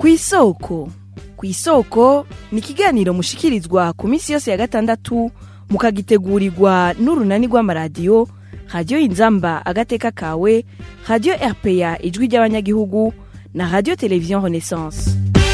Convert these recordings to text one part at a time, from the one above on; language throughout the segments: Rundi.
kw'isoko kw'isoko ni ikiganiro mushikirizwa ku minsi yose ya gatandatu mukagitegurirwa n'urunani rw'amaradiyo radiyo inzamba agateka kawe radiyo rpa ijwi ry'abanyagihugu na radiyo televiziyo renaissance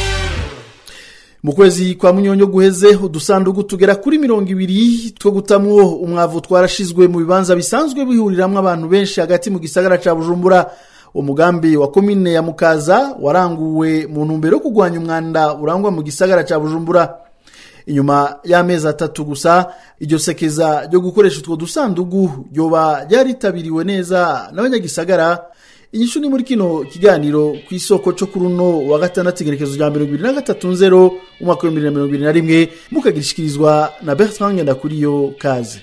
mu kwezi kwa munyonyo guheze udusandugu tugera kuri mirongo ibiri two gutamwo umwavu twarashizwe mu bibanza bisanzwe bihuriramwo abantu benshi hagati mu gisagara ca bujumbura umugambi wa komine ya mukaza waranguwe mu ntumbero yo kurwanya umwanda urangwa mu gisagara ca bujumbura inyuma y'amezi atatu gusa iryo sekeza ryo gukoresha utwo dusandugu ryoba ryaritabiriwe neza n'abanyagisagara inyishu ni muri kino kiganiro ku isoko cyo kuri uno wa gatandatu igerekezo rya mirongo ibiri na gatatu nzero umwaka w'ibihumbi bibiri na mirongo ibiri na rimwe mukagirishikirizwa na bertrand ngendakuriyo kaze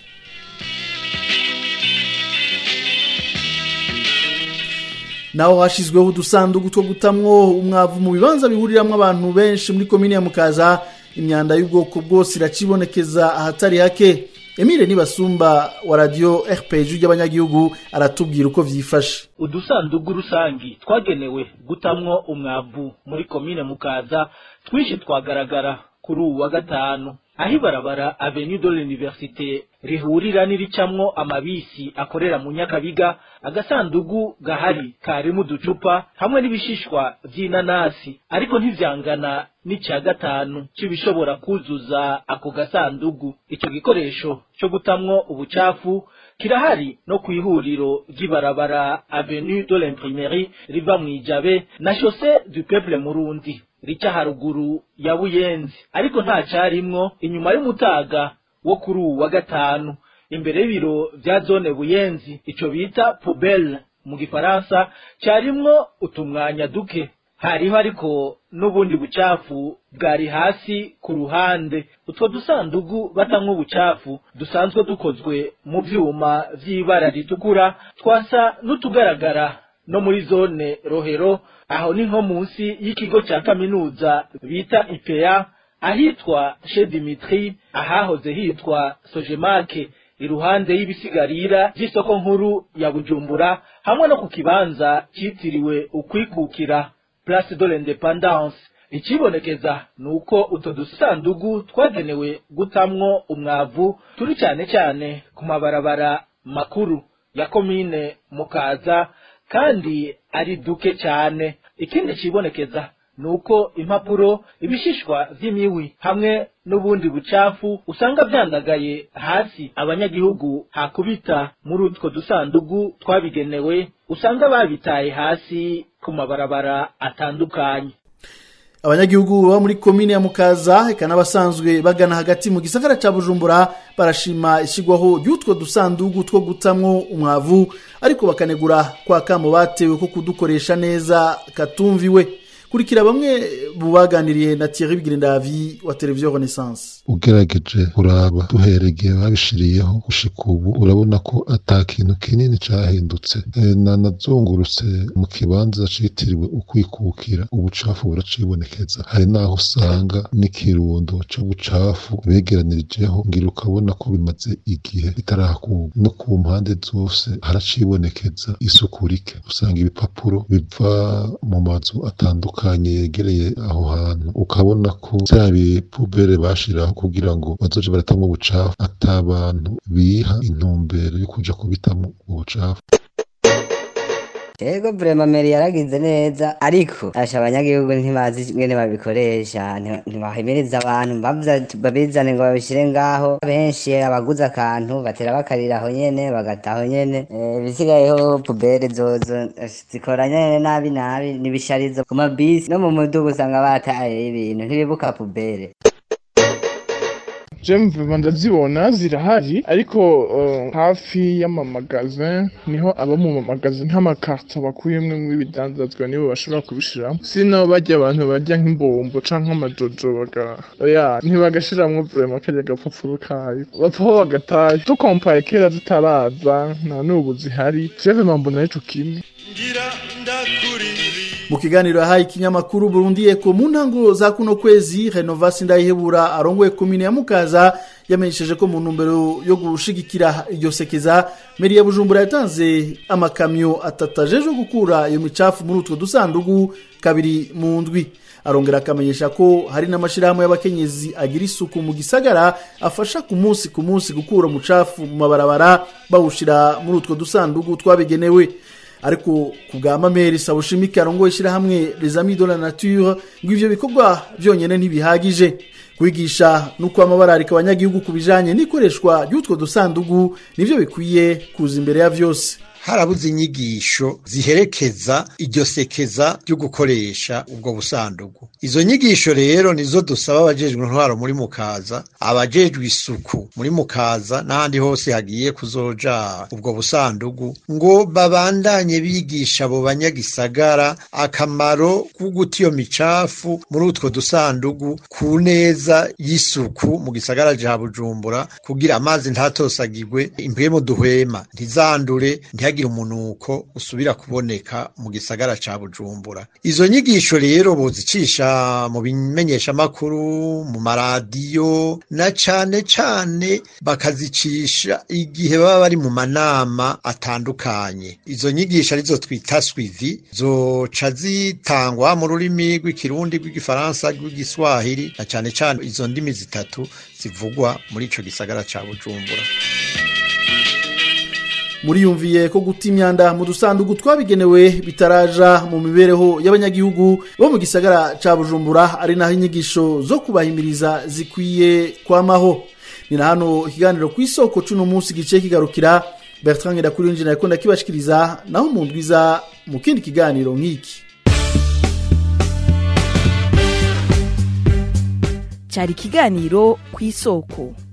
naho hashyizweho udusandugu two gutamwo umwavu mu bibanza bihuriramwo abantu benshi muri komine ya mukaza imyanda y'ubwoko bwose iracibonekeza ahatari hake emile nibasumba wa radiyo rpg ry'abanyagihugu aratubwira uko vyifashe udusandugu rusangi twagenewe gutamwo umwavu muri komine mukaza twinshi twagaragara kuri uwu wa gatanu aho ibarabara avenue de l'université rihurira n'iricamwo amabisi akorera mu nyakabiga agasandugu gahari karimo uducupa hamwe n'ibishishwa vy'inanasi ariko ntivyangana n'icya gatanu c'ibishobora kuzuza ako gasandugu ico gikoresho co gutamwo ubucafu kirahari no kw'ihuriro ry'ibarabara avenue de l'imprimerie riva mw'ijabe na chaussée du peuple murundi rica haruguru ya buyenzi ariko nta carimwo inyuma y'umutaga wo kuri uwu wa gatanu imbere y'ibiro vya zone buyenzi ico bita poubelle mu gifaransa carimwo utumwanya duke hariho ariko n'ubundi bucafu bwari hasi ku ruhande utwo dusandugu batamwo ubucafu dusanzwe dukozwe mu vyuma vy'ibara ritukura twasa n'utugaragara no muri zone rohero aho ni nko munsi y'ikigo ca kaminuza bita IPEA ahitwa chez Dimitri ahahoze hitwa Sojemake iruhande y'ibisigarira vy'isoko nkuru ya Bujumbura hamwe no ku kibanza citiriwe ukwikukira Place de l'Independance ikibonekeza nuko utwo dusandugu twagenewe gutamwo umwavu turi cyane cyane ku mabarabara makuru ya komine mukaza kandi ari duke cyane ikindi kibonekeza nuko impapuro ibishishwa vy'imiwi hamwe n'ubundi bucafu usanga vyandagaye hasi abanyagihugu hakubita muri utwo dusandugu twabigenewe usanga babitaye hasi ku mabarabara atandukanye abanyagihugu baba muri komine ya mukaza eka n'abasanzwe bagana hagati mu gisagara ca bujumbura barashima ishyirwaho ry'utwo dusandugu two gutamwo umwavu ariko bakanegura kwa kamo batewe ko kudukoresha neza katumviwe kurikira bamwe mu baganiriye na Thierry Bigirindavi wa televiziyo Renaissance ugerageje kuraba duhereye babishiriyeho gushika ubu urabona ko ata kintu kinini cahindutse e, nanazungurutse mu kibanza citiriwe ukwikukira ubucafu buracibonekeza hari naho usanga n'ikirundo c'ubucafu begeranirijeho ngira ukabona ko bimaze igihe bitarakurwa no ku mpande zose haracibonekeza isuku rike usanga ibipapuro biva mu mazu atandukanye atandukanye yegereye aho hantu ukabona ko vya bipubere bashiraho kugira ngo bazoje baratamwo ubucafu ata abantu biha intumbero yo kuja kubitamwo ubucafu Ego vrema meri yaragize neza ariko asha abanyagihugu ntibazi ngene babikoresha ntibahimiriza abantu babizane ngo babishire ngaho benshi abaguze akantu batera bakarira aho nyene bagataho nyene ibisigayeho pubere zozo zikora nyene nabi nabi nibisharizo ku mabisi no mu mudugu usanga bataye ibintu ntibibuka pubere jemve ndazibona zirahari ariko uh, hafi y'amamagasin niho aba mu mamagasin nk'amakarto bakuyemwo ibidandazwa nibo bashobora kubishiramo sino barya abantu barya nk'imbombo canke amajojo baga oya ntibagashiramwo vrema karya gapapuro kayo bapfaho bagataye dukompaye kera zitaraza nta n'ubu zihari jewe mbona arico kimwe mu kiganiro yahaye ikinyamakuru Burundi Eko mu ntango za kuno kwezi Renovasi Ndayihebura arongoye komine ya Mukaza yamenyesheje ko mu ntumbero yo gushigikira iryo sekeza meri ya bujumbura yatanze amakamyo atatu ajejwe gukura iyo micafu muri utwo dusandugu kabiri mu ndwi arongera akamenyesha ko hari n'amashyirahamwe y'abakenyezi agira isuku mu gisagara afasha ku munsi ku munsi gukura umucafu mu mabarabara bawushyira muri utwo dusandugu twabigenewe ariko ku bwa mameri sabushimike arongoye ishyirahamwe les amis de la nature ngo ivyo bikorwa byonyine ntibihagije kwigisha nuko amabararika abanyagihugu ku bijanye n'ikoreshwa ry'utwo dusandugu nivyo bikwiye kuza imbere ya vyose harabuze inyigisho ziherekeza iryo sekeza ryo gukoresha ubwo busandugu izo nyigisho rero nizo dusaba abajejwe intwaro muri mukaza abajejwe isuku muri mukaza n'ahandi hose hagiye kuzoja ubwo busandugu ngo babandanye bigisha abo banyagisagara akamaro ko guta iyo micafu muri utwo dusandugu ku neza y'isuku mu gisagara ca bujumbura kugira amazi ntatosagirwe impwemu duhwema ntizandure ntihagire umunuko usubira kuboneka mu gisagara ca bujumbura izo nyigisho rero bozicisha mu bimenyeshamakuru mu maradiyo na cane cane bakazicisha igihe baba bari mu manama atandukanye izo nyigisho arizo twita swivi zoca zitangwa mu rurimi rw'ikirundi rw'igifaransa rw'igiswahili na cane cane izo ndimi zitatu zivugwa muri ico gisagara ca bujumbura muriyumviye ko guta imyanda mu dusandugu twabigenewe bitaraja mu mibereho y'abanyagihugu bo mu gisagara ca bujumbura ari naho inyigisho zo kubahimiriza zikwiye kwamaho ni na hano ikiganiro ku isoko c'uno munsi gice kigarukira bertrand ngendakurinjira yariko ndakibashikiriza naho mu ndwiza mu kindi kiganiro nk'iki cyari ikiganiro ku isoko